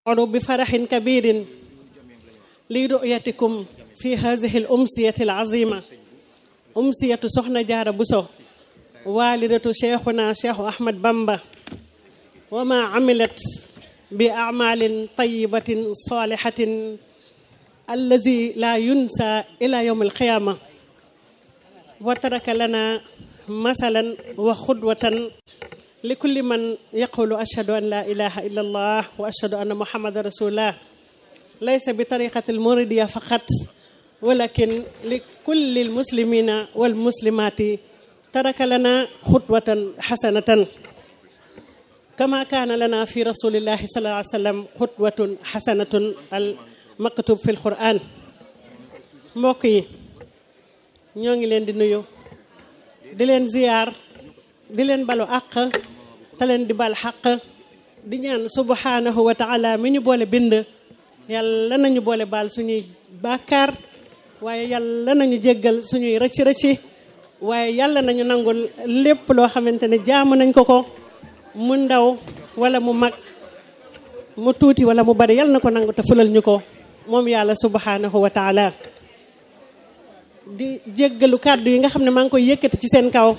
أشعر بفرح كبير لرؤيتكم في هذه الأمسية العظيمة أمسية سخنة جار بوسو والدة شيخنا شيخ أحمد بامبا وما عملت بأعمال طيبة صالحة الذي لا ينسى إلى يوم القيامة وترك لنا مثلا وخدوة لكل من يقول أشهد أن لا إله إلا الله وأشهد أن محمد رسول الله ليس بطريقة الموردية فقط ولكن لكل المسلمين والمسلمات ترك لنا خطوة حسنة كما كان لنا في رسول الله صلى الله عليه وسلم خطوة حسنة المكتوب في القرآن mbokk yi ñoo ngi leen di nuyu di leen ziyaar di leen balu àq te leen di bal xaq di ñaan subhanahu wa taala mi ñu boole bind yàlla nañu boole baal suñuy bàkkaar waaye yàlla nañu jéggal suñuy rëcc rëcci waaye yàlla nañu nangul lépp loo xamante ne jaamu nañ ko ko mu ndaw wala mu mag mu tuuti wala mu bari yàlla na ko nangu te fulal ñu ko moom yàlla subhanahu wa taala di jéggalu kàddu yi nga xam ne maa ngi koy yëkkati ci seen kaw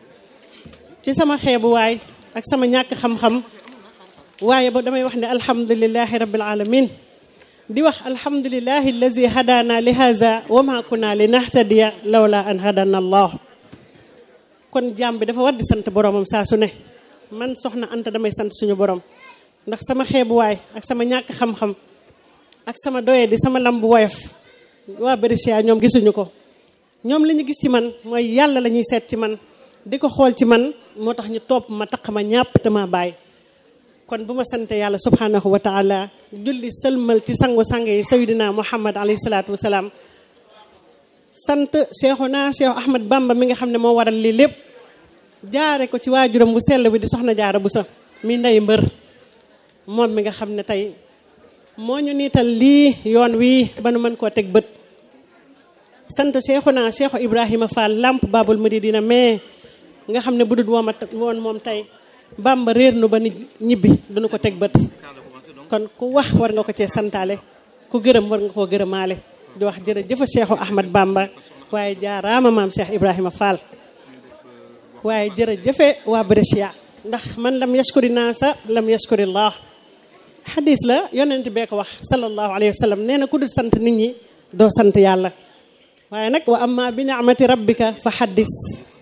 ci sama xeebuwaay ak sama ñàkk xam-xam waaye ba damay wax ne alhamdulilahi rabbil alamin di wax alhamdulilahi allazi hadana li haza wa ma kunna li nahtadiya lawla an hadana allah kon jaam bi dafa war di sant boromam saa su ne man soxna Anta damay sant suñu borom ndax sama xeebuwaay ak sama ñàkk xam-xam ak sama doye di sama lambu woyof waa Brescia ñoom gisuñu ko ñoom li ñu gis ci man mooy yàlla la ñuy seet ci man di ko xool ci man moo tax ñu topp ma taq ma ñàpp te ma bàyyi kon bu ma sante yàlla subhanahu wa taala julli sëlmal ci sangu sang yi sayyidina muhammad alayhi salaatu wasalaam sant cheikhuna cheikh ahmad bamba mi nga xam ne moo waral lii lépp jaare ko ci waajuram bu sell bi di soxna jaara bu sa mi ndey mbër moom mi nga xam ne tey moo ñu niital lii yoon wii ba nu mën koo teg bët sant cheikhuna cheikh ibrahima fall lamp babul muridina mais nga xam ne bu dul wooma woon moom tey bamba réer nu ba nit ñibbi duñu ko teg bët kon ku wax war nga ko cee santaale ku gërëm war nga koo gërëmaale di wax jërëjëfa cheikhu ahmad bamba waaye jaaraama maam cheikh ibrahima fall waaye jërëjëfe waa Brescia ndax man lam yashkuri naasa lam yashkuri llah xadis la yonent bee ko wax sallallahu alayhi wa sallam nee na ku dul sant nit ñi doo sant yàlla waaye nag wa amma bi ni'mati rabbika fa xaddis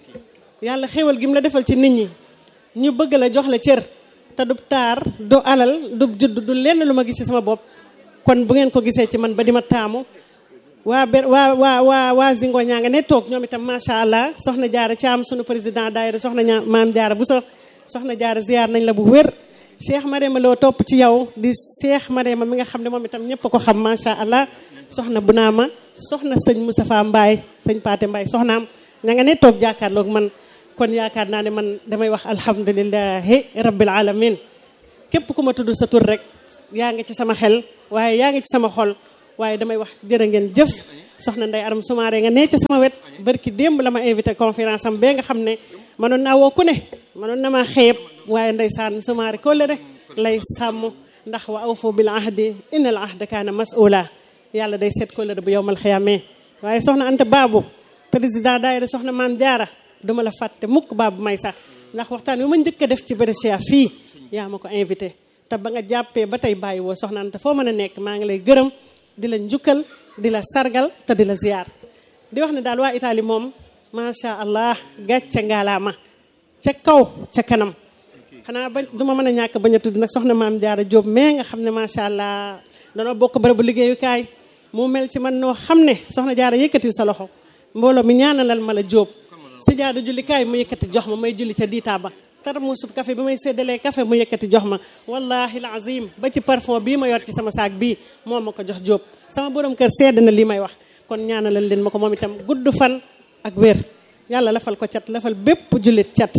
yàlla xéwal gi mu la defal ci nit ñi ñu bëgg la jox la cër te du taar du alal du judd du lenn lu ma gis ci sama bopp kon bu ngeen ko gisee ci man ba di ma taamu waa ber waa waa waa waa Zingo ñaa nga ne toog ñoom itam macha allah soxna jaara Caam sunu président daayira soxna ñaa maam jaara bu sa soxna jaara ziyaar nañ la bu wér Cheikh Marema loo topp ci yow di Cheikh Marema mi nga xam ne moom itam ñëpp a ko xam macha allah soxna bu naa ma soxna sëñ Moustapha Mbaye sëñ Paate Mbaye soxnaam ña nga ne toog jàkkaarloog man kon yaakaar naa ne man damay wax alhamdulilahi rabbil alamin képp ku ma tudd sa tur rek yaa ngi ci sama xel waaye yaa ngi ci sama xol waaye damay wax jërë ngeen jëf soxna Ndeye Aram Soumaré nga nee ca sama wet barki démb la ma invité conférence am bee nga xam ne mënoon naa woo ku ne mënoon na maa xeeb waaye ndeysaan Soumaré ko rek lay sàmm ndax wa awfu bil ahdi innal ahda kaana mas'ula yàlla day seet kóllëre bu yowmal xiyaamee waaye soxna Anta Baabu président daayira soxna maam jaara duma la fàtte mukk baabu may sax ndax waxtaan wi ma njëkk a def ci Brescia fii yaa ma ko invité te ba nga jàppee ba tey bàyyi woo soxna Anta foo mën a nekk maa ngi lay gërëm di la njukkal di la sargal te di la ziyaar di wax ne daal waa Italie moom macha allah gàcce ngaalaama ca kaw ca kanam xanaa ba duma mën a ñàkk bañ a tudd nag soxna maam jaara Jóob mais nga xam ne macha allah danoo bokk bërëbu liggéeyukaay mu mel ci man noo xam ne soxna jaara yëkkatil sa loxo mbooloo mi ñaanalal ma la Jóob si jaadu jullikaay mu yëkkati jox ma may julli ca diitaa ba tar mu sub café bi may séddalee café mu yëkkati jox ma wallahi azim ba ci parfum bii ma yor ci sama saak bii moo ma ko jox Jóob sama borom kër sedd na lii may wax kon ñaanalal leen ma ko moom itam gudd fan ak wér yàlla lafal ko cat lafal bépp jullit cat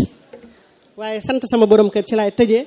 waaye sant sama borom kër ci laay tëjee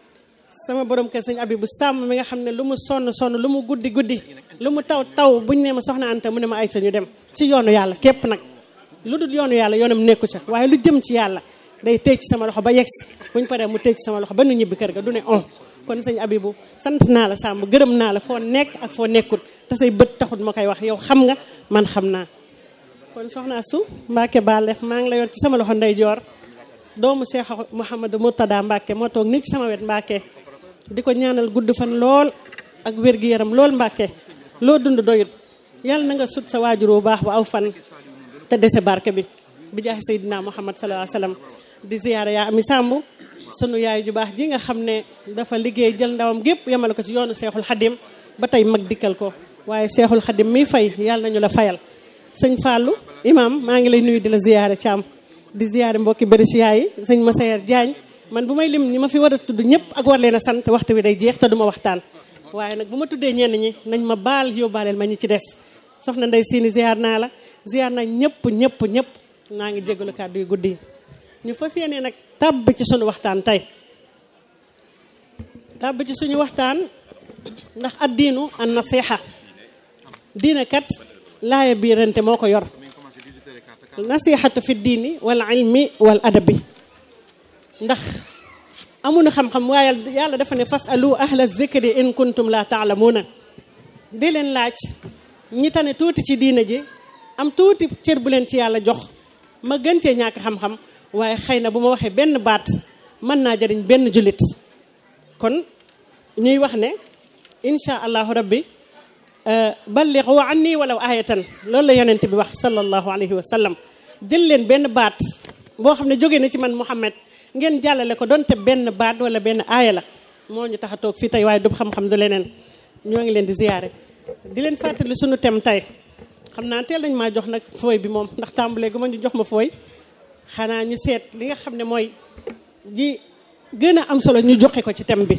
sama borom kër sëñ abi bu sàmm mi nga xam ne lu mu sonn sonn lu mu guddi guddi lu mu taw taw buñ ne ma soxna Anta mu ne ma ay sa ñu dem ci yoonu yàlla képp nag lu dul yoonu yàlla yoonam nekku ca waaye lu jëm ci yàlla day tëj ci sama loxo ba yegsi buñ paree mu tëj ci sama loxo ba nu ñibbi kër ga du ne on kon sëñ Abibu sant naa la Samb gërëm naa la foo nekk ak foo nekkul te say bët taxut ma koy wax yow xam nga man xam naa kon soxna su Mbacke Bale maa ngi la yor ci sama loxo ndeyjoor doomu Cheikh Mouhamadou Murtada Mbacke moo toog nii ci sama wet Mbacke di ko ñaanal gudd fan lool ak wér-gi-yaram lool Mbacke loo dund doyut yàlla na nga sut sa waajur bu baax bu aw fan te dese barke bi bi jaaxi Seydina Muhammad sallallahu alayhi wasallam di ziyaara yaa ami Samb sunu yaay ju baax ji nga xam ne dafa liggéey jël ndawam gépp yemale ko ci yoonu Seexul Xadim ba tey mag dikkal ko waaye Seexul Xadim mi fay yàlla nañu la fayal sëñ Fallou imam maa ngi lay nuyu di la ziyaare Thiam di ziyaare mbokki Brescia yi sëñ Massayer Diagne man bu may lim ñi ma fi war a tudd ñëpp ak war leen a sant waxtu wi day jeex te duma waxtaan waaye nag bu ma tuddee ñenn ñi nañ ma baal yóbbaaleel ma ñi ci des soxna Ndey Siini ziyaar naa la ziyaar naa ñëpp ñëpp ñëpp naa ngi jégalu kàddu yu guddi yi ñu fas yéene nag tàbb ci suñu waxtaan tey tàbb ci suñu waxtaan ndax addiinu an nasiha diine kat laaya biirante moo ko yor nasihatu fi diini wal ilmi wal adabi ndax amuñu xam-xam waaye yàlla dafa ne fas alu ahla zikri in kuntum la taalamuuna di leen laaj ñi tane tuuti ci diine ji am tuuti cër bu leen ci yàlla jox ma gën cee ñàkk xam-xam waaye xëy na bu ma waxee benn baat mën naa jëriñ benn jullit kon ñuy wax ne insha allahu rabbi balligu anni walaw ayatan loolu la yonent bi wax sallallahu alayhi wa sallam jël leen benn baat boo xam ne jóge na ci man Muhammad ngeen jàllale ko donte benn baat wala benn aaya la moo ñu tax a toog fii tey waaye du xam-xam du leneen ñoo ngi leen di ziyaare di leen fàttali sunu tem tey xam naa teel nañ maa jox nag fooy bi moom ndax tàmbalee gu ma ñu jox ma fooy xanaa ñu seet li nga xam ne mooy ji gën a am solo ñu joxe ko ci thème bi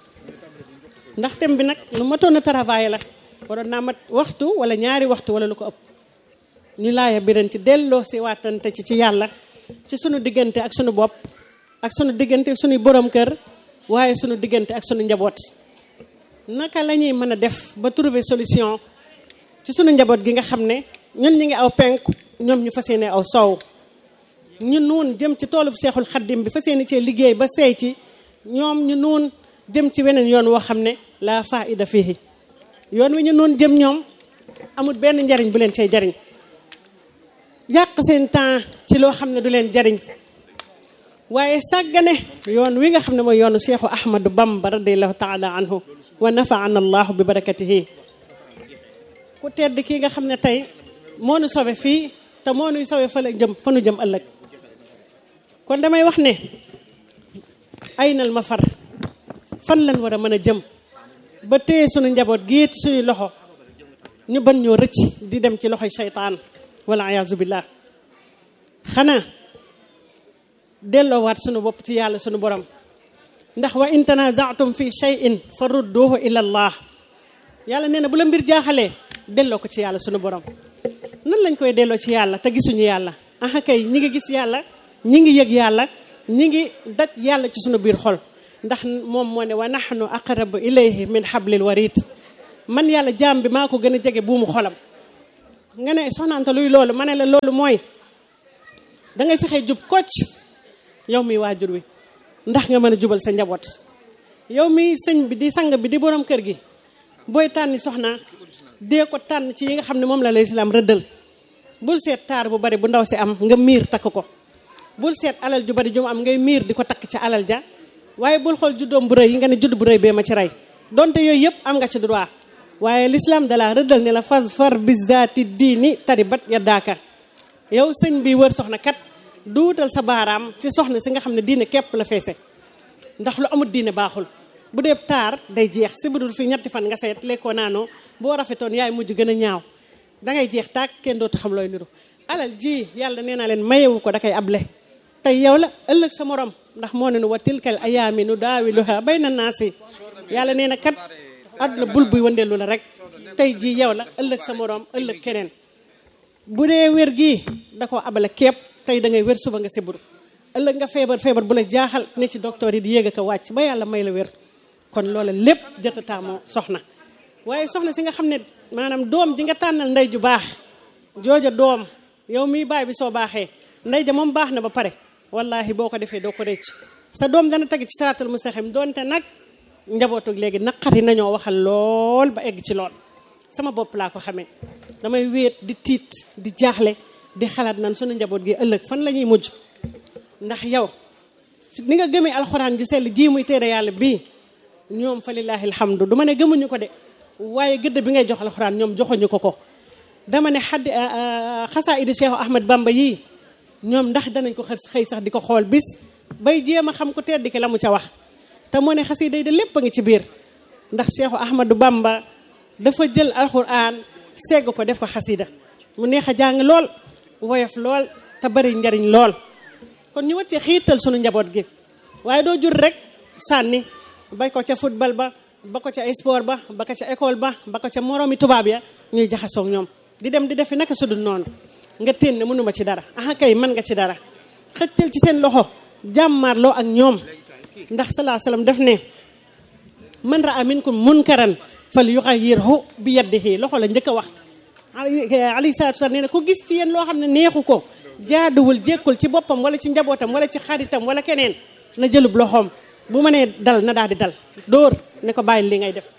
ndax thème bi nag lu matoon a travail la waroon naa mat waxtu wala ñaari waxtu wala lu ko ëpp ñu laaya biran ci delloo si waatante ci ci yàlla ci sunu diggante ak sunu bopp ak sunu diggante ak sunuy borom kër waaye sunu diggante ak sunu njaboot naka la ñuy mën a def ba trouver solution ci sunu njaboot gi nga xam ne ñun ñi ngi aw penku ñoom ñu fas yéene aw soow ñu nuun jëm ci toolub seexul xaddim bi fas yéene cee liggéey ba seey ci ñoom ñu nuun jëm ci weneen yoon woo xam ne la faida fihi yoon wi ñu nuun jëm ñoom amul benn njariñ bu leen cay jariñ yàq seen temps ci loo xam ne du leen jariñ waaye sàggane yoon wi nga xam ne mooy yoonu Cheikhu Ahmadu Bamba radiallahu taala anhu wa nafaana allahu bi barakatihi ku tedd kii nga xam ne tey moo nu sowe fii te moo nuy sowe fa la jëm fa nu jëm ëllëg kon damay wax ne ay nal ma far fan lañ war a mën a jëm ba téye sunu njaboot gii ci suñuy loxo ñu ban ñoo rëcc di dem ci loxoy seytaan wala ayaazu billah xanaa delloowaat sunu bopp ci yàlla sunu borom ndax wa in tanazaatum fi shay'in fa rudduhu ila allah yàlla nee na bu la mbir jaaxalee delloo ko ci yàlla sunu borom nan lañ koy delloo ci yàlla te gisuñu yàlla aha kay ñi ngi gis yàlla ñi ngi yëg yàlla ñi ngi daj yàlla ci sunu biir xol ndax moom moo ne wa nahnu aqrabu ilayhi min hablil warid man yàlla jaam bi maa ko gën a jege buumu xolam nga ne soxnaanta luy loolu ma ne la loolu mooy dangay fexe jub kocc yow mi waajur wi ndax nga mën a jubal sa njaboot yow mi sëñ bi di sang bi di borom kër gi booy tànni soxna dee ko tànn ci yi nga xam ne moom la lay islaam rëddal bul seet taar bu bari bu ndaw si am nga miir takk ko bul seet alal ju bari ju mu am ngay miir di ko takk ci alal ja waaye bul xool juddoom bu rëy yi nga ne judd bu rëy bee ma ci rey donte yooyu yëpp am nga ci droit waaye l'islam dala rëddal ne la fas far bizaati diini taribat yaddaaka yow sëñ bi wër soxna kat duutal sa baaraam ci soxna si nga xam ne diine képp la feese ndax lu amul diine baaxul bu dee taar day jeex si budul fii ñetti fan nga seet lekkoo naanoo boo rafetoon yaay mujj gën a ñaaw dangay jeex taag kenn dootu xam looy niru alal ji yàlla nee naa leen mayewu ko da koy able tey yow la ëllëg sa morom ndax moo ne nu wa tilkal ayaami nu daawiluha bayna naasi yàlla nee na kat àdduna bul buy wandeelu la rek tey jii yow la ëllëg sa morom ëllëg keneen bu dee wér gii da koo abale képp tey da ngay wér suba nga siburu ëllëg nga feebar feebar bu la jaaxal ne ci docteur yi di yéeg a wàcc ba yàlla may la wér kon loola lépp jëtataamoo soxna waaye soxna si nga xam ne maanaam doom ji nga tànnal ndey ju baax jooja doom yow miy baay bi soo baaxee ndey ja moom baax na ba pare wallahi boo ko defee doo ko rëcc sa doom dana teg ci siraatal mustaqim doonte nag njabootug léegi naqari nañoo waxal lool ba egg ci lool sama bopp laa ko xamee damay wéet di tiit di jaaxle di xalaat nan sunu njaboot gi ëllëg fan la ñuy mujj ndax yow ni nga gëmee alxuraan ji sell ji muy téere yàlla bii ñoom fa lillaahi alhamdu du ma ne gëmuñu ko de waaye gëdd bi ngay jox alxuraan ñoom joxuñu ko ko dama ne xaddi xasaa idi Cheikh Ahmed Bamba yii ñoom ndax danañ ko xëy sax di ko xool bis bay jéem a xam ko tedd ki la mu ca wax te moo ne xasida yi de lépp a ngi ci biir ndax Cheikh Ahmadou Bamba dafa jël alxuraan segg ko def ko xasida mu neex a jàng lool woyof lool te bari njariñ lool kon ñu wàccee xiital sunu njaboot gi waaye doo jur rek sànni bay ko ca football ba ba ko ca sport ba ba ko ca école ba ba ko ca moroomi tubaab ya ñuy jaxasoog ñoom di dem di defi naka sudul noonu nga téen ne mënuma ci dara aha kay mën nga ci dara xëccal ci seen loxo jàmmaarloo ak ñoom ndax salaa salaam def ne man raa minkum munkaran fal yuxayyirhu bi yadihi loxo la njëkk a wax alayhi salaatu salaam nee na ku gis ci yéen loo xam ne neexu ko jaaduwul jékkul ci boppam wala ci njabootam wala ci xaritam wala keneen na jëlub loxoom bu ma nee dal na daal di dal dóor ne ko bàyyi li ngay def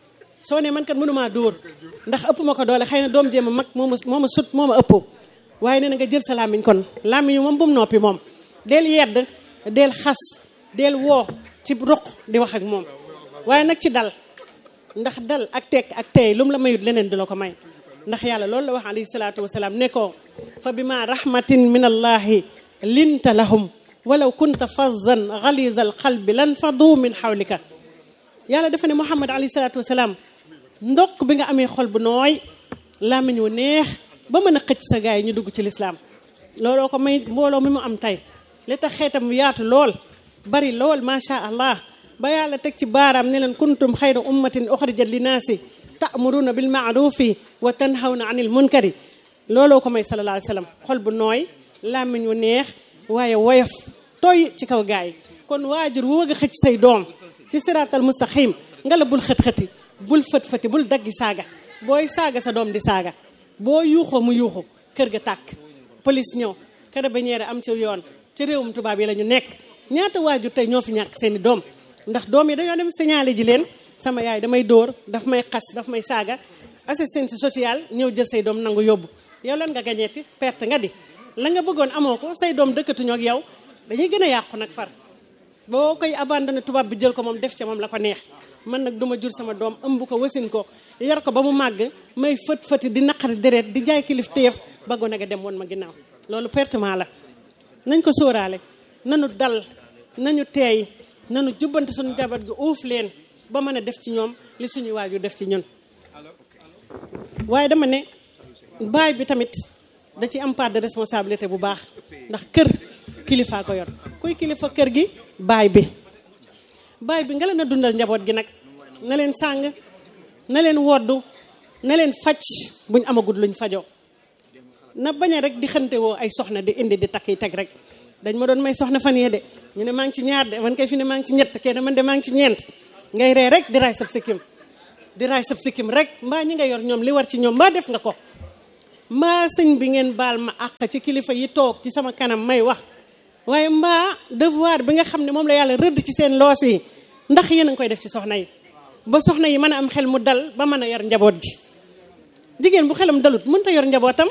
soo ne man kat mënumaa dóor ndax ëpp ma ko doole xëy na doom jéem a mag moo ma moo ma sut moo ma ëpp waaye nee na nga jël sa làmmiñ kon làmmiñu moom bu mu noppi moom del yedd del xas del woo ci ruq di wax ak moom waaye nag ci dal ndax dal ak tekk ak tey lu mu la mayut leneen di la ko may ndax yàlla loolu la wax alayhi salaatu wasalaam ne ko fa bima rahmatin min allahi linta lahum walaw kunta fazzan galiza al qalbi lan fadu min xawlika yàlla dafa ne muhammad alayhi salaatu wasalaam ndokk bi nga amee xol bu nooy làmmiñ wu neex ba mën a xëcc sa gaay yi ñu dugg ci lislaam looloo ko may mbooloo mi mu am tey li tax xeetam yaatu lool bari lool macha allah ba yàlla teg ci baaraam ne leen kuntum xayra ummatin uxrijat linnaasi ta'muruna bil ma'rufi wa tanhawna anil munkari looloo ko may sallallahu alayhi wasallam xol bu nooy làmmiñ wu neex waaye woyof tooy ci kaw gaay yi kon waajur wu wëgg a xëcc say doom ci siraatal mustaqim nga la bul xët-xëti bul fët-fëti bul daggi saaga booy saaga sa doom di saaga boo yuuxoo mu yuuxu kër ga tàkk police ñëw carabinieri am ci yoon ci réewum tubaab yi la ñu nekk ñaata waajur tey ñoo fi ñàkk seeni doom ndax doom yi dañoo dem signalé ji leen sama yaay damay dóor daf may xas daf may saaga assistance sociale ñëw jël say doom nangu yóbbu yow lan nga gañeeti perte nga di la nga bëggoon amoo ko say doom dëkkatuñoo ak yow dañuy gën a yàqu nag far boo koy abandonné tubaab bi jël ko moom def ca moom la ko neex man nag duma jur sama doom ëmb ko wasin ko yar ko ba mu màgg may fët fëti di naqari deret di jaay kilif téyef ba gone ga dem woon ma ginnaaw loolu pertement la nañ ko sóoraale nanu dal nañu teey nanu jubbante suñu jabat gi uuf leen ba mën a def ci ñoom li suñuy waajur def ci ñun waaye dama ne baay bi tamit da ci am part de responsabilité bu baax ndax kër kilifaa ko yor kuy kilifa kër gi baay bi baay bi nga leen a dundal njaboot gi nag na leen sàng na leen woddu na leen faj buñ amagut luñ fajoo na bañ a rek di xante woo ay soxna di indi di takk yi teg rek dañ ma doon may soxna fan yee de ñu ne maa ngi ci ñaar de man kay fi ne maa ngi ci ñett kenn man de maa ngi ci ñeent ngay ree rek di raay sab sikkim di raay sab sikkim rek mbaa ñi nga yor ñoom li war ci ñoom mbaa def nga ko mbaa sëñ bi ngeen baal ma àq ci kilifa yi toog ci sama kanam may wax waaye mbaa devoir bi nga xam ne moom la yàlla rëdd ci seen loos yi ndax yéen a ngi koy def ci soxna yi ba soxna yi mën a am xel mu dal ba mën a yar njaboot gi jigéen bu xelam dalut mënta yor njabootam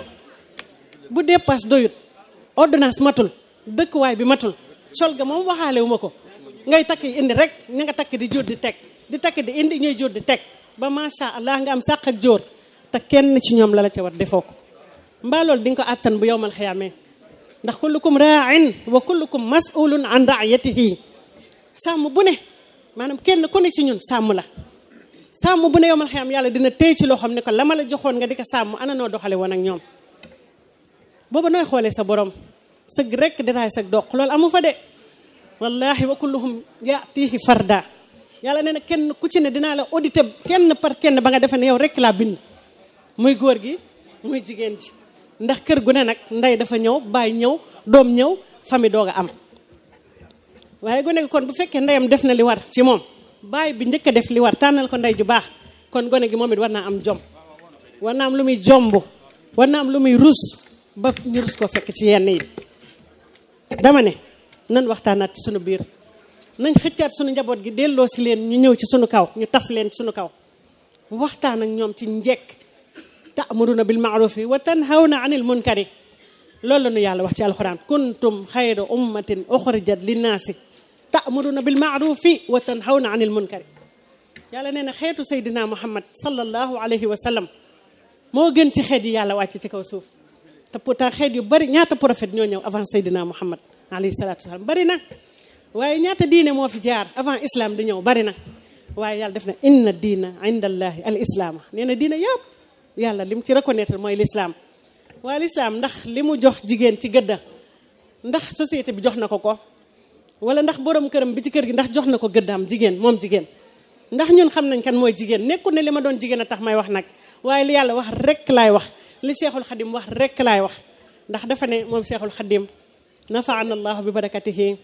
bu dépasse doyut ordonnance matul dëkkuwaay bi matul sol ga moom waxaale wu ma ko ngay takk indi rek ña nga takk di jóor di teg di takk di indi ñuy jóor di teg ba macha allah nga am sàq ak jóor te kenn ci ñoom la la ca war defoo ko mbaa loolu di nga ko àttan bu yowmal xiyaamee ndax kullukum raain wa kullukum masulun an raayatihi sàmm bu ne maanaam kenn ku ne ci ñun sàmm la sàmm bu ne yowmal xiyaam yàlla dina téy ci loo xam ne ko la ma la joxoon nga di ko sàmm ana noo doxale woon ak ñoom booba nooy xoolee sa borom sëgg rek diraay sag doq loolu amu fa de wallahi wa kulluhum yaatihi farda yàlla nee na kenn ku ci ne dinaa la audité kenn par kenn ba nga defe ne yow rek laa bind muy góor gi muy jigéen ji ndax kër gu ne nag ndey dafa ñëw baay ñëw doom ñëw famille doog a am waaye gone gi kon bu fekkee ndeyam def na li war ci moom baay bi njëkk a def li war tànnal ko ndey ju baax kon gone gi moom it war naa am jom war naa am lu muy jomb war naa am lu muy rus ba ñu rus ko fekk ci yenn yi dama ne nan waxtaanaat ci sunu biir nañ xëccaat sunu njaboot gi delloo si leen ñu ñëw ci sunu kaw ñu taf leen sunu kaw waxtaan ak ñoom ci njekk ta'muruna bil ma'rufi wa tanhawna anil munkari loolu la nu yàlla wax ci alxuraan kuntum xayra ummatin uxrijat linnaasi ta'muruna bil ma'rufi wa tanhawna anil munkari yàlla nee na xeetu Seydina Muhammad sallallahu alayhi wa sallam moo gën ci xeet yi yàlla wàcc ci kaw suuf te pourtant xeet yu bari ñaata prophète ñoo ñëw avant Seydina Muhammad alayhi salaatu wasalaam bari na waaye ñaata diine moo fi jaar avant islam di ñëw bari na waaye yàlla def na inna diina inda allahi al islaama nee na diina yëpp yàlla li mu ci reconnaître mooy l'islam waaye l'islam ndax li mu jox jigéen ci gëdda ndax société bi jox na ko ko wala ndax borom këram bi ci kër gi ndax jox na ko gëddaam jigéen moom jigéen ndax ñun xam nañ kan mooy jigéen nekkul ne li ma doon jigéen a tax may wax nag waaye li yàlla wax rek laay wax li cheikhul xadim wax rek laay wax ndax dafa ne moom cheikhul xadim nafaana allahu bi barakatihi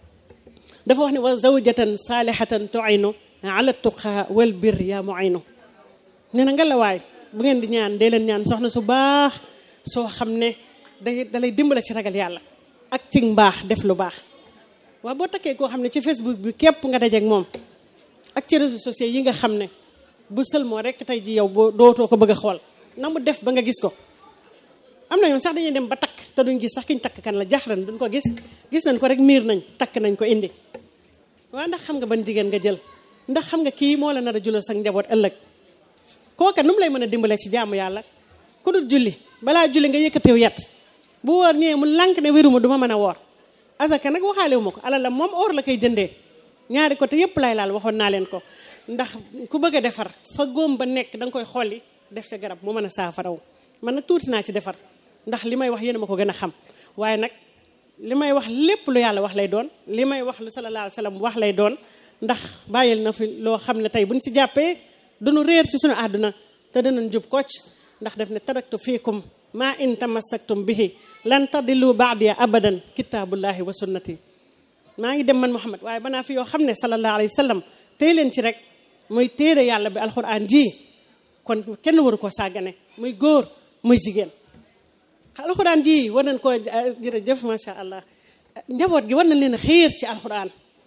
dafa wax ne wa zawjatan saalihatan tuaynu ala tuqa wal bir yaa muaynu nee na nga la waay bu ngeen di ñaan dee leen ñaan soxna su baax soo xam ne day dalay dimbale ci ragal yàlla ak ci mbaax def lu baax waaw boo takkee koo xam ne ci facebook bi képp nga dajeek moom ak ci réseaux sociaux yi nga xam ne bu sël moo rek tey ji yow boo dootoo ko bëgg a xool na mu def ba nga gis ko am na yoon sax dañuy dem ba takk te duñ gis sax kiñ takk kan la jaxran duñ ko gis gis nañ ko rek miir nañ takk nañ ko indi waaw ndax xam nga ban jigéen nga jël ndax xam nga kii moo la nar a julal sa njaboot ëllëg kooka nu mu lay mën a dimbalee ci jaamu yàlla ku dul julli balaa julli nga yëkkatew yat bu woor ñëwee mu lànk ne wéruma du ma mën a woor asaka nag waxaale wu ma ko alal la moom or la koy jëndee ñaari côté yépp lay laal waxoon naa leen ko ndax ku bëgg a defar fa góom ba nekk da nga koy xolli def ca garab mu mën a saafaraw man nag tuuti naa ci defar ndax li may wax yéen a ma ko gën a xam waaye nag li may wax lépp lu yàlla wax lay doon li may wax lu sallallahu alayhi wa sallam wax lay doon ndax bàyyil na fi loo xam ne tey buñ si jàppee duñu réer ci suñu àdduna te danañ jub kocc ndax def ne taraktu fiikum ma in tamassaktum bihi lan tadillu baadiya abadan kitaabullahi wa sunnati maa ngi dem man Muhammad waaye banaa fi yoo xam ne sallallahu alayhi wa sallam tey leen ci rek muy téere yàlla bi alxuraan ji kon kenn waru koo sàggane muy góor muy jigéen alxuraan ji war nañ koo jërëjëf macha allah njaboot gi war nañ leen a xiir ci alxuraan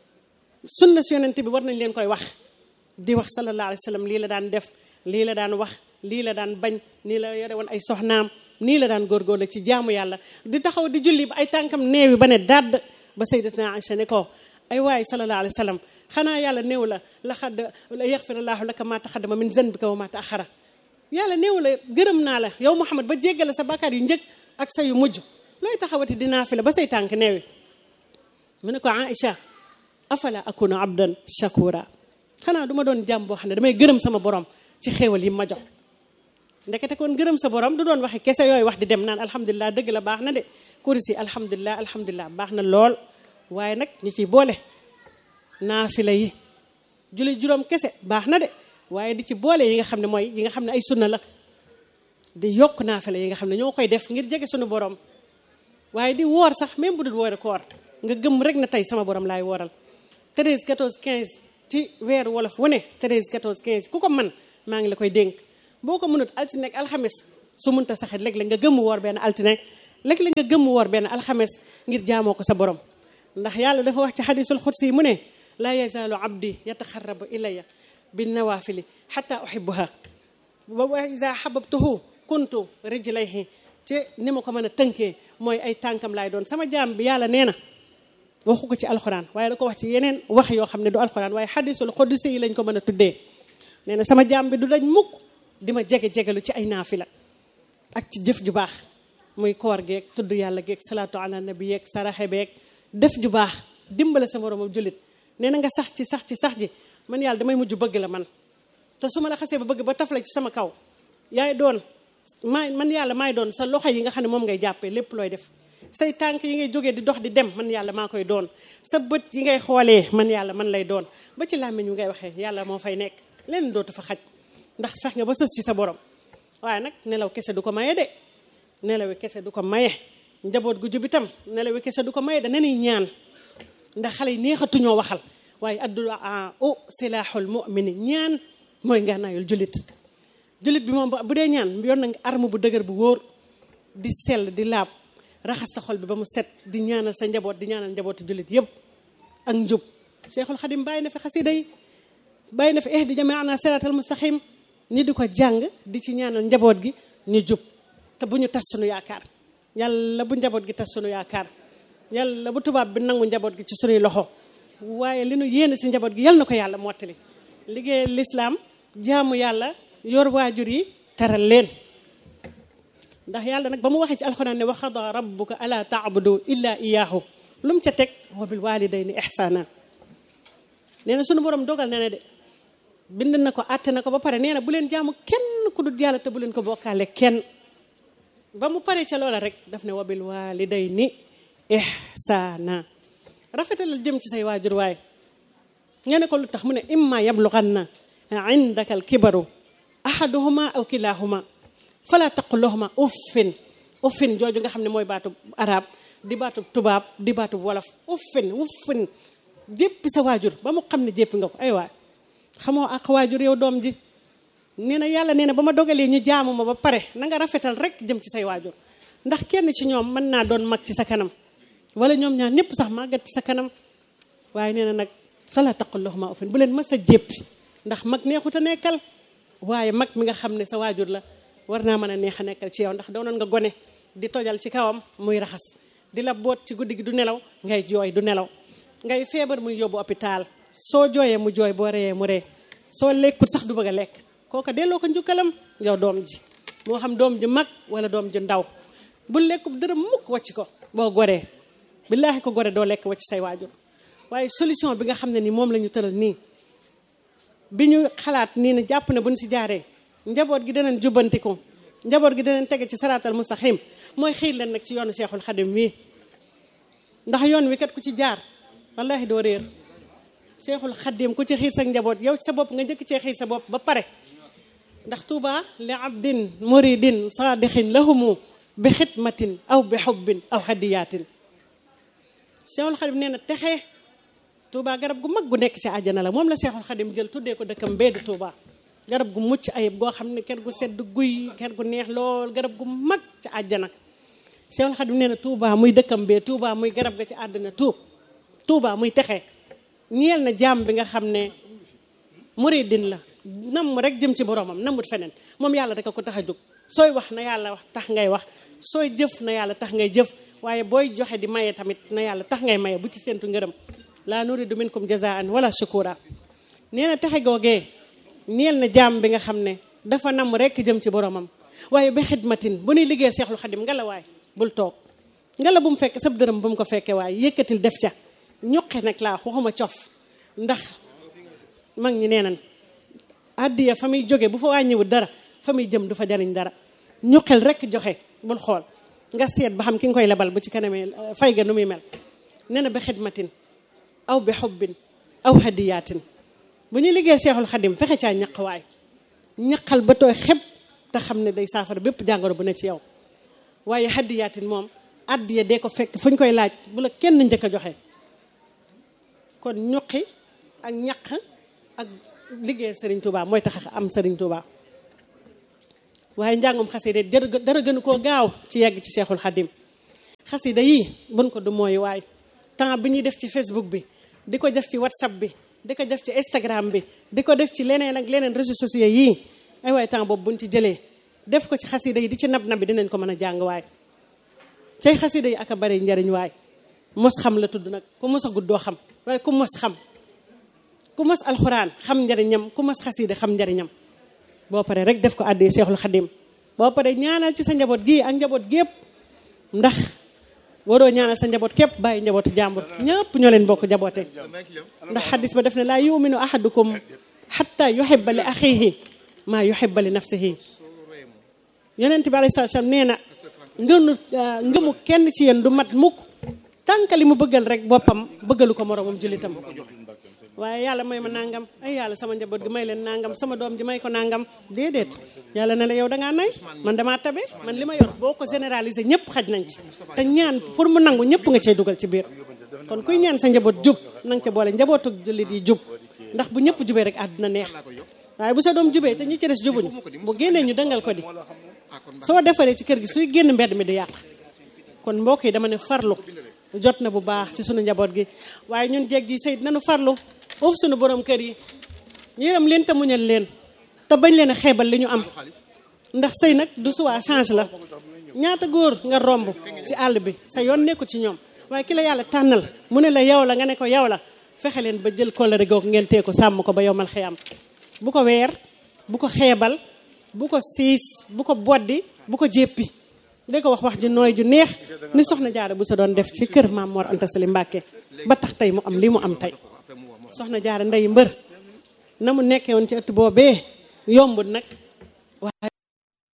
sunna si yonent bi war nañ leen koy wax di wax sallallahu alayhi wa sallam lii la daan def lii la daan wax lii la daan bañ nii la yore woon ay soxnaam nii la daan góorgóorlu ci jaamu yàlla di taxaw di julli ba ay tànkam neewi ba ne dadd ba sayyidatuna Aïcha ne ko ay waay sallallahu alayhi wa sallam xanaa yàlla néew la laxad yaxfirallahu laka ma taxaddama min zanbika wa ma taaxara yàlla néew la gërëm naa la yow Muhammad ba jéggale sa bàkkaar yu njëkk ak sa yu mujj looy taxawati dinaa fi la ba say tànk neewi mu ne ko Aïcha afala akunu abdan shakura xanaa du ma doon jàmm boo xam ne damay gërëm sama borom ci xéewal yi ma jox ndekete kon gërëm sa borom du doon waxe kese yooyu wax di dem naan alhamdulilah dëgg la baax na de kuris yi alhamdulilah alhamdulilah baax na lool waaye nag ñu ciy boole naafila yi julli juróom kese baax na de waaye di ci boole yi nga xam ne mooy yi nga xam ne ay sunna la di yokk naafila yi nga xam ne ñoo koy def ngir jege suñu borom waaye di woor sax même bu dul woore koor nga gëm rek na tey sama borom laay wooral 13 14 15 ci weeru wolof wu ne 13 14 15 ku ko man maa ngi la koy dénk boo ko mënut altine ak alxames su mënta saxit léeg-léeg nga gëmm woor benn altine léeg-léeg nga gëmm woor benn alxames ngir jaamoo ko sa borom ndax yàlla dafa wax ci xadisul xudsi mu ne laa yazaalu abdi yataxarabu ilaya bin nawafili xata uhibuha wa ida xababtuhu kuntu rijlayhi ci ni ma ko mën a tënkee mooy ay tànkam laay doon sama jaam bi yàlla nee na waxu ko ci alxuraan waaye da ko wax ci yeneen wax yoo xam ne du alxuraan waaye xadisul xudsi yi lañ ko mën a tuddee nee na sama jaam bi du dañ mukk di ma jege jegelu ci ay naafila ak ci jëf ju baax muy koor geeg tudd yàlla geeg salaatu ala nabi yeeg saraxe beeg def ju baax dimbale sa moromam jullit nee na nga sax ci sax ci sax ji man yàlla damay mujj bëgg la man te su ma la xasee ba bëgg ba tafla ci sama kaw yaay doon maay man yàlla maay doon sa loxo yi nga xam ne moom ngay jàppee lépp looy def say tànk yi ngay jógee di dox di dem man yàlla maa koy doon sa bët yi ngay xoolee man yàlla man lay doon ba ci làmmiñ wi ngay waxee yàlla moo fay nekk leen dootu fa xaj ndax fex nga ba sës ci sa borom waaye nag nelaw kese du ko maye de nelawi kese du ko maye njaboot gu jub itam nelawi kese du ko maye da nenuy ñaan ndax xale yi neexatuñoo waxal waaye addu'a u silaaxul mu'mini ñaan mooy ngànnaayul jullit jullit bi moom bu dee ñaan yoon na arme bu dëgër bu wóor di sell di laab raxas sa xol bi ba mu set di ñaanal sa njaboot di ñaanal njabootu jullit yépp ak njub Cheikhul Xadim bàyyi na fi xasida yi bàyyi na fi ihdi jamiana siratal mustaqim ñi di ko jàng di ci ñaanal njaboot gi ñu jub te bu ñu tas sunu yaakaar yàlla bu njaboot gi tas sunu yaakaar yàlla bu tubaab bi nangu njaboot gi ci sunuy loxo waaye li nu yéene si njaboot gi yal na ko yàlla mottali liggéey lislaam jaamu yàlla yor waajur yi teral leen ndax yàlla nag ba mu waxee ci alxuraan ne wa xada rabbuka ala taabudu illa iyaahu lu mu ca teg wa bil walidayni ihsana nee na sunu borom dogal na ne de bind na ko àtte na ko ba pare nee na bu leen jaamu kenn ku dul yàlla te bu leen ko bokkaale kenn ba mu paree ca loola rek daf ne wa bil walidayni ihsana rafetalal jëm ci say waajur waaye nga ne ko lu tax mu ne imma yablughanna indaka al kibaru ahaduhuma aw kilahuma fala taqul lahuma uffin uffin jooju nga xam ne mooy baatu arab di baatu tubaab di baatu wolof uffin uffin jéppi sa waajur ba mu xam ne jéppi nga ko ay waay xamoo ak waajur yow doom ji nee na yàlla nee na ba ma dogalee ñu jaamu ma ba pare na nga rafetal rek jëm ci say waajur ndax kenn ci ñoom mën naa doon mag ci sa kanam wala ñoom ñaar ñëpp sax màggat ci sa kanam waaye nee na nag fala taqul lahuma uffin bu leen mës a jéppi ndax mag neexut a nekkal waaye mag mi nga xam ne sa waajur la war naa mën a neex a nekkal ci yow ndax doonoon nga gone di tojal ci kawam muy raxas di la boot ci guddi gi du nelaw ngay jooy du nelaw ngay feebar muy yóbbu hôpital soo jooyee mu jooy boo reyee mu ree soo lekkut sax du bëgg a lekk kooka delloo ko njukkalam yow doom ji moo xam doom ji mag wala doom ji ndaw bu lekkub dërëm mukk wacc ko boo goree billaahi ko gore doo lekk wacc say waajur waaye solution bi nga xam ne ni moom la ñu tëral nii bi ñu xalaat nii ne jàpp ne bu ñu si jaaree njaboot gi danañ jubbantiku njaboot gi danañ tege ci saraatal mustaxim mooy xiir leen nag ci yoonu Cheikhul Xadim wi ndax yoon wi kat ku ci jaar wallahi doo réer Cheikhul Xadim ku ci xiir sa njaboot yow sa bopp nga njëkk cee xiir sa bopp ba pare ndax tuuba li abdin muridin saadixin lahumu bi xidmatin aw bi xubbin aw hadiyaatin Cheikhul Xadim nee na texe Touba garab gu mag gu nekk ci àjjana la moom la Cheikhul Xadim jël tuddee ko dëkkam bee di Touba garab gu mucc ayib goo xam ne kër gu sedd guy kër gu neex lool garab gu mag ci àjjana Cheikhul Xadim nee na Touba muy dëkkam bee Touba muy garab ga ci àddina tuub Touba muy texe ñeel na jaam bi nga xam ne muridin la nam rek jëm ci boromam namut feneen moom yàlla rek a ko tax a jóg sooy wax na yàlla wax tax ngay wax sooy jëf na yàlla tax ngay jëf waaye booy joxe di maye tamit na yàlla tax ngay maye bu ci séntu ngërëm laa nuridu minkum jazaan wala shukura nee na texe googee neel na jaam bi nga xam ne dafa nam rek jëm ci boromam waaye ba xidmatin bu nuy liggéey Seexul Xadim nga la waay bul toog nga la bu mu fekk sab dërëm bu mu ko fekkee waaye yëkkatil def ca ñuqe nag laa waxuma cof ndax mag ñi nee nañ àddiya fa muy jóge bu fa wàññiwul dara fa muy jëm du fa jariñ dara ñuqel rek joxe bul xool nga seet ba xam ki nga koy lebal bu ci kanamee fay ga nu muy mel nee na ba xidmatin aw bi xubbin aw hadiyaatin bu ñuy liggéey Cheikhul Xadim fexe caa ñaq waay ñaqal ba tooy xeb te xam ne day saafara bépp jàngoro bu ne ci yow waaye hadiyaatin moom addiya dee ko fekk fu ñu koy laaj bu la kenn njëkk a joxe kon ñuqi ak ñaq ak liggéey Serigne Touba mooy tax am Serigne Touba waaye njàngum xasida dara gënu koo gaaw ci yegg ci Cheikhul Xadim xasida yii bun ko du mooy waay temps bi ñuy def ci Facebook bi di ko def ci WhatsApp bi di ko def ci Instagram bi di ko def ci leneen ak leneen réseaux sociaux yii ay waay temps boobu buñ ci jëlee def ko ci xasida yi di ci nab nab bi dinañ ko mën a jàng waay tey xasida yi ak a bari njariñ waay mos xam la tudd nag ku mos a guddoo xam waaye ku mos xam ku mos alxuraan xam njariñam ku mos xasida xam njariñam boo paree rek def ko àddee Cheikhul Xadim boo paree ñaanal ci sa njaboot gii ak njaboot gépp ndax waroo ñaanal sa njaboot képp bàyyi njabootu jàmbur ñëpp ñoo leen bokk jaboote ndax xadis ba def ne laa yuminu ahadukum xatta yuhibba li axihi maa yuhibba li nafsihi yonent bi alayhi salaam nee na ngënu ngëmu kenn ci yéen du mat mukk tànkali mu bëggal rek boppam bëggalu ko moroomam jullitam waaye yàlla may ma nangam ay yàlla sama njaboot gi may leen nangam sama doom ji may ko nangam déedéet yàlla ne la yow dangaa nay man damaa tabe man li ma yor boo ko généraliser ñëpp xaj nañ ci te ñaan pour mu nangu ñëpp nga cey dugal ci biir kon kuy ñaan sa njaboot jub na nga ca boole njabootu jullit yi jub ndax bu ñëpp jubee rek àdduna neex waaye bu sa doom jubee te ñi ci des jubuñu bu génnee ñu dëngal ko di soo defaree ci kër gi suy génn mbedd mi di yàq kon mbokk yi dama ne farlu jot na bu baax ci sunu njaboot gi waaye ñun jeeg ji sëy nanu farlu uuf sunu borom kër yi yërëm leen te muñal leen te bañ leen a xeebal li ñu am ndax sëy nag du suwaa change la ñaata góor nga romb ci àll bi sa yoon nekku ci ñoom waaye ki la yàlla tànnal mu ne la yow la nga ne ko yow la fexe leen ba jël kóllëre googu ngeen tee ko sàmm ko ba yowmal xiyam bu ko weer bu ko xeebal bu ko siis bu ko boddi bu ko jéppi da ko wax wax ju nooy ju neex ni soxna jaara bu sa doon def ci kër maam Mor Anta Sali Mbàkke ba tax tey mu am lii mu am tey soxna jaara ndey mbër na mu nekkee woon ci ëtt boobee yombut nag waaye